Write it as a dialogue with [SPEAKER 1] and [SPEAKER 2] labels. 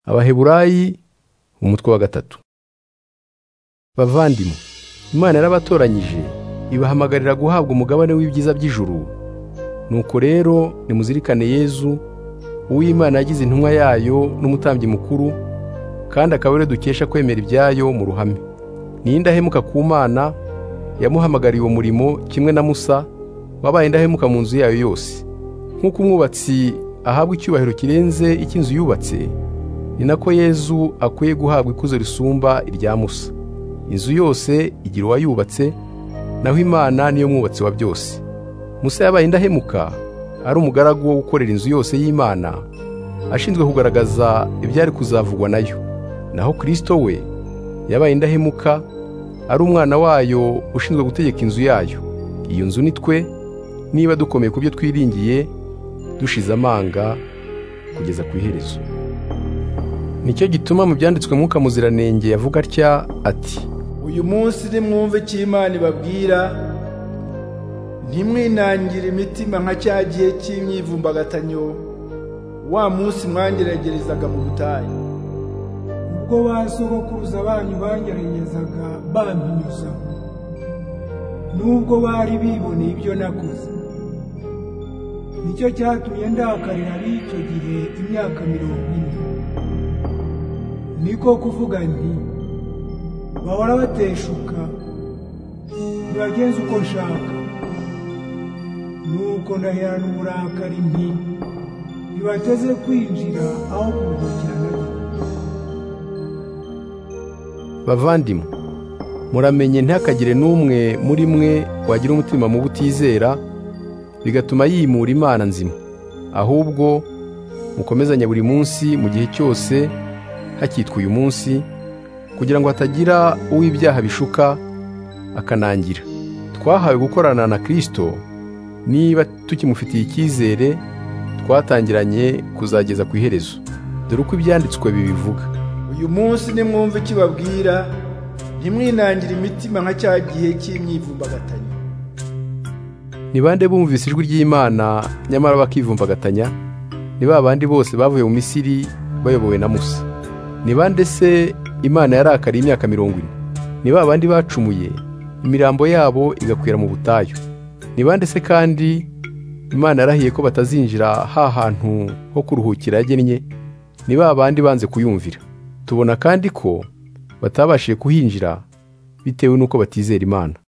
[SPEAKER 1] abaheburayi umutwe wa gatatu bavandimwe imana yarabatoranyije ibahamagarira guhabwa umugabane w'ibyiza by'ijuru nuko rero nimuzirikane yezu uw'imana yagize intumwa yayo n'umutambyi mukuru kandi akaba ariwe dukesha kwemera ibyayo mu ruhame ni indahemuka ku mana yamuhamagariye uwo murimo kimwe na musa wabaye indahemuka mu nzu yayo yose nk'uko umwubatsi ahabwa icyubahiro kirenze icy'inzu yubatse ni nako yezu akwiye guhabwa ikuzo risumba irya musa inzu yose igira uwayubatse naho imana niyo mwubatsi wa byose musa yabaye indahemuka ari umugaragu wo gukorera inzu yose y'imana ashinzwe kugaragaza ibyari kuzavugwa nayo naho kirisito we yabaye indahemuka ari umwana wayo ushinzwe gutegeka inzu yayo iyo nzu ni twe niba dukomeye ku byo twiringiye dushize amanga kugeza ku iherezo nicyo gituma mu byanditswe mwuka muziranenge yavuga atya ati
[SPEAKER 2] uyu munsi nimwumve icyo imana ibabwira ntimwinangire imitima nka cya gihe cy'imyivumbagatanyo wa munsi mwangeragerezaga mu butayu
[SPEAKER 3] ubwo ba sogokuruza banyu bangeregezaga bampinyuza nubwo bari biboneye ibyo nakoze nicyo cyatumye ndakarira ab'icyo gihe imyaka mirongo ine niko kuvuga nti bahora bateshuka ntibagenza uko nshaka nuko ndaherana uburakari nti ntibateze kwinjira aho kuruhukira nabyo
[SPEAKER 1] bavandimwe muramenye ntakagire n'umwe muri mwe wagira umutima mubi utizera bigatuma yimura imana nzima ahubwo mukomezanye buri munsi mu gihe cyose hakitwa uyu munsi kugira ngo hatagira uw'ibyaha bishuka akanangira twahawe gukorana na kirisito niba tukimufitiye icyizere twatangiranye kuzageza ku iherezo dore uko ibyanditswe bibivuga
[SPEAKER 2] uyu munsi nimwumve icyo babwira ntimwinangire imitima nka cya gihe cy'imyivumbagatanyo
[SPEAKER 1] ni bande bumvise ijwi ry'imana nyamara bakivumbagatanya ni ba bandi bose bavuye mu misiri bayobowe na musa ni bande se imana yarakariye imyaka mirongo ine ni ba bandi bacumuye imirambo yabo igakwira mu butayu ni bande se kandi imana yarahiye ko batazinjira ha hantu ho kuruhukira yagennye ni ba bandi banze kuyumvira tubona kandi ko batabashije kuhinjira bitewe n'uko batizera imana